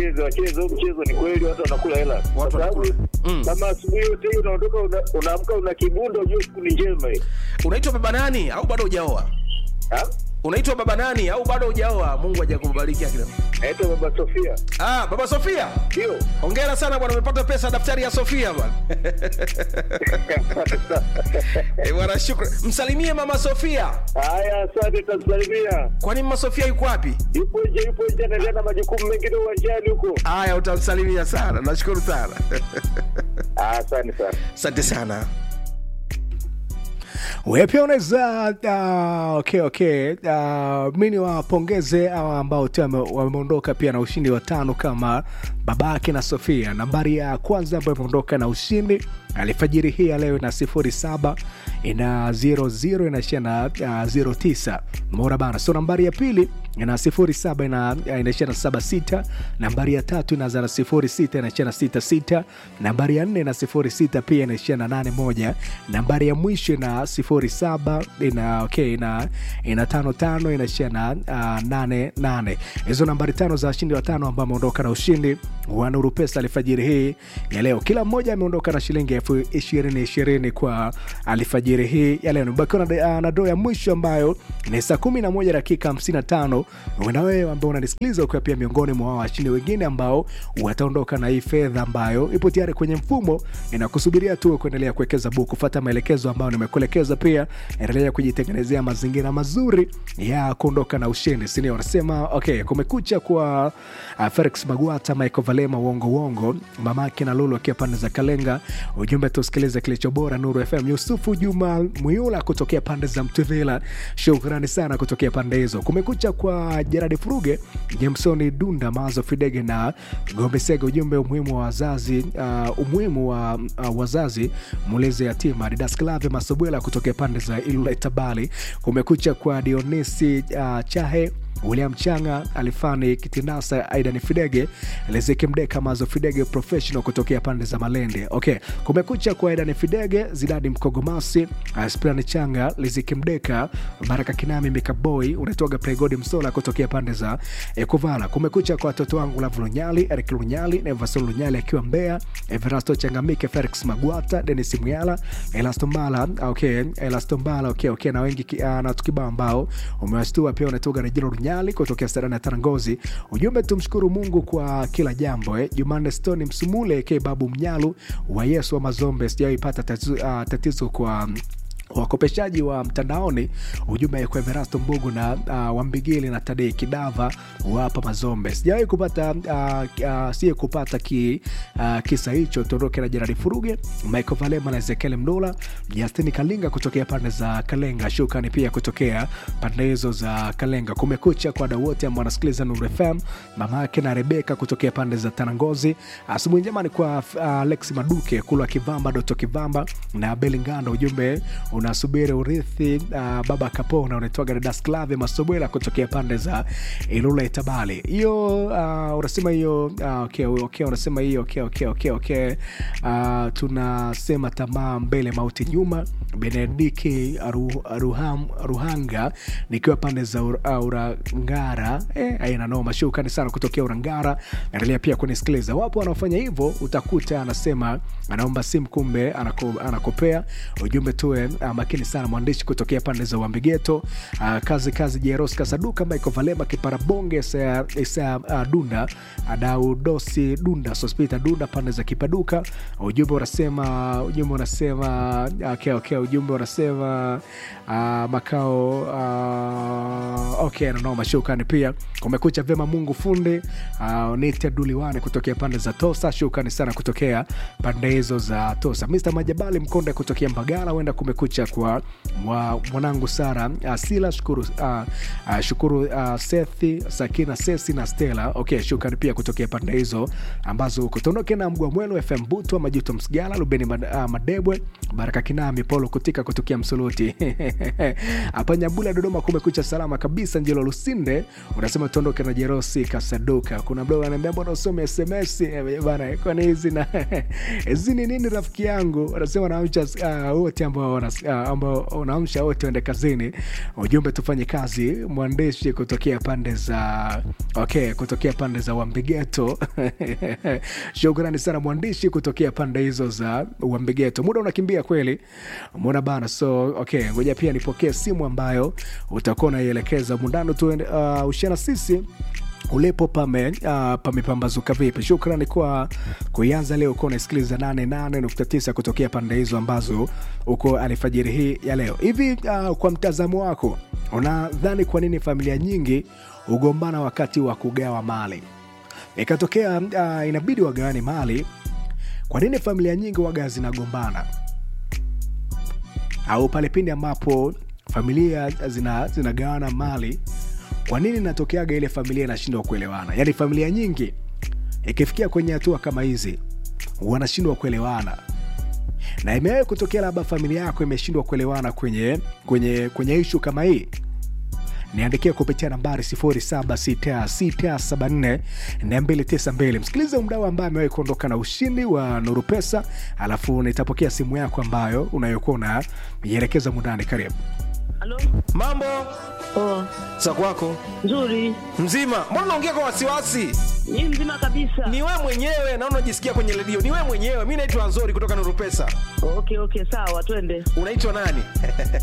wacheze wacheze huu mchezo ni kweli watu wanakula hela kwa Watu sababu wanakula. Mm. kama asubuhi yote hii unaondoka una- unaamka una kibundo ujue siku ni njema hii unaitwa baba nani au bado hujaoa Ha? unaitwa baba nani au bado hujaoa mungu hajakubariki akina naitwa baba sofia ah baba sofia ndio hongera sana bwana umepata pesa daftari ya sofia bwana Eh, bwana shukran msalimie mama sofia haya asante tamsalimia kwani mama sofia yuko wapi yupo nje yupo nje anaendelea na majukumu mengine uwanjani huko haya utamsalimia sana nashukuru sana Ah, asante sana asante sana wewe pia unaweza uh, okay, okay. Uh, mi niwapongeze hawa ambao tu wame- wameondoka pia na ushindi wa tano kama babake na sofia nambari ya kwanza ambayo imeondoka na ushindi alifajiri hii ya leo ina sifuri saba ina 00 inaishia na uh, 09 mora bana so nambari ya pili ina sifuri saba ina inaishia na saba sita nambari ya tatu inaanza na sifuri sita inaishia na sita sita nambari ya nne na sifuri sita pia inaishia na nane moja nambari ya mwisho ina sifuri saba ina okay, ina ina tano tano inaishia na uh, nane nane hizo nambari tano za washindi watano ambao ameondoka na ushindi wa nuru pesa alfajiri hii ya leo kila mmoja ameondoka na shilingi elfu ishirini ishirini kwa alfajiri hii ya leo nibakiwa na, uh, na doo ya mwisho ambayo ni saa kumi na moja dakika hamsini na tano na wewe ambao unanisikiliza ukiwa pia miongoni mwa washindi wengine ambao wataondoka na hii fedha ambayo ipo tayari kwenye mfumo inakusubiria tu kuendelea kuwekeza buku kufata maelekezo ambayo nimekuelekeza pia endelea kujitengenezea mazingira mazuri ya kuondoka na ushindi sinio wanasema okay kumekucha kwa uh, felix magwata michael valema uongo uongo mamake na lulu akiwa pande za kalenga ujumbe tusikilize kilicho bora nuru fm yusufu juma mwiula kutokea pande za mtuvila shukrani sana kutokea pande hizo kumekucha kwa jeradi furuge jamsoni dunda mazo fidege na gombesega ujumbe umuhimu wa wazazi uh, umuhimu wa uh, wazazi mulezi yatima didas klave masobwela kutokea pande za ilula itabali kumekucha kwa dionisi uh, chahe william changa alifani kitinasa aidan fidege lezeki mdeka mazo fidege professional kutokea pande za malende okay kumekucha kwa aidan fidege zidadi mkogomasi uh, sprani changa lezeki mdeka baraka kinami mikaboy unatoga pregodi msola kutokea pande za ekuvala kumekucha kwa watoto wangu lavu lunyali erik lunyali nevason lunyali akiwa mbea everasto changamike felix magwata denis mwyala elastombala okay elastombala okay, okay na wengi ki- ah, na tukibao ambao umewashtua pia unatoga rejelo lunyali kutokea sarani ya tarangozi ujumbe tumshukuru mungu kwa kila jambo eh. jumanne stoni msumule ke babu mnyalu wa yesu wa mazombe sijawaipata tatizo, uh, tatizo kwa wakopeshaji wa mtandaoni ujumbe kwa Everasto Mbugu na uh, Wambigili na Tadei Kidava wapa Mazombe. Sijawahi kupata uh, uh, siye kupata ki, uh, kisa hicho. Tuondoke na Jeradi Furuge, Michael Valema na Ezekiel Mdola, Justin Kalinga kutokea pande za Kalenga, Shukani pia kutokea pande hizo za Kalenga. Kumekucha kwa wadau wote ambao wanasikiliza Nuru FM, mama yake na Rebeka kutokea pande za Tanangozi. Asubuhi njema ni kwa uh, Alex Maduke, Kulwa Kivamba, Doto Kivamba na Belingando. Ujumbe unasubiri urithi uh, baba kapona unaitwaga dadas clave masobwela kutokea pande za ilula itabali hiyo uh, unasema hiyo uh, okay, okay, unasema hiyo okay, okay, okay, okay. Uh, tunasema tamaa mbele mauti nyuma benediki Ru, Ruham, ruhanga nikiwa pande za ur, uh, urangara eh, aina noma shukani sana kutokea urangara endelea pia kunisikiliza wapo wanaofanya hivyo utakuta anasema anaomba simu kumbe anako, anakopea ujumbe tuwe uh, makini sana mwandishi kutokea pande za uambigeto uh, kazi kazi jeros kasaduka michael valema kiparabonge isa, isa uh, dunda adaudosi dunda sospita dunda pande za kipaduka ujumbe unasema ujumbe unasema okay, okay, ujumbe unasema uh, makao uh, okay nanoma shukani pia kumekucha vyema mungu fundi uh, nite duliwane kutokea pande za tosa shukani sana kutokea pande hizo za tosa mr majabali mkonde kutokea mbagala huenda kumekucha kwa mwa, mwanangu sara uh, sila shukuru, uh, uh, shukuru uh, sethi sakina sesi na stela okay shukani pia kutokea pande hizo ambazo kutondoke na mgwa mwelo fm butwa majuto msigala lubeni mad, uh, madebwe baraka kinami polo kutika kutokea msuluti hapa nyabula dodoma kumekucha salama kabisa njelo lusinde unasema tuondoke na jerosi kasaduka kuna mdogo anaambia mbona usome sms Eh, bana kwani hizi na hizi ni nini rafiki yangu wanasema naamcha uh, wote ambao wanasikiliza uh, ambao unaamsha wote waende kazini ujumbe tufanye kazi mwandishi kutokea pande za okay kutokea pande za wambigeto shukrani sana mwandishi kutokea pande hizo za wambigeto muda unakimbia kweli mona bana so okay ngoja pia nipokee simu ambayo utakuwa unaielekeza mundano tu uh, ushana sisi ulipo pame uh, pamepambazuka vipi shukrani kwa kuianza leo uko unasikiliza 88.9 kutokea pande hizo ambazo uko alfajiri hii ya leo hivi uh, kwa mtazamo wako unadhani kwa nini familia nyingi hugombana wakati wa kugawa mali ikatokea uh, inabidi wagawane mali kwa nini familia nyingi waga zinagombana au pale pindi ambapo familia zina zinagawana mali kwa nini inatokeaga ile familia inashindwa kuelewana yaani familia nyingi ikifikia kwenye hatua kama hizi wanashindwa kuelewana na imewahi kutokea labda familia yako imeshindwa kuelewana kwenye kwenye kwenye ishu kama hii niandikia kupitia nambari 0766742292 msikilize mdau ambaye amewahi kuondoka na ushindi wa nuru pesa alafu nitapokea simu yako ambayo unayokuwa unaielekeza mundani karibu Halo? mambo Oh, za kwako nzuri. mzima mbona unaongea kwa wasiwasi Ni mzima kabisa. ni we mwenyewe naona unajisikia kwenye redio ni we mwenyewe mi naitwa nzori kutoka nurupesa Okay, okay, sawa, twende. unaitwa nani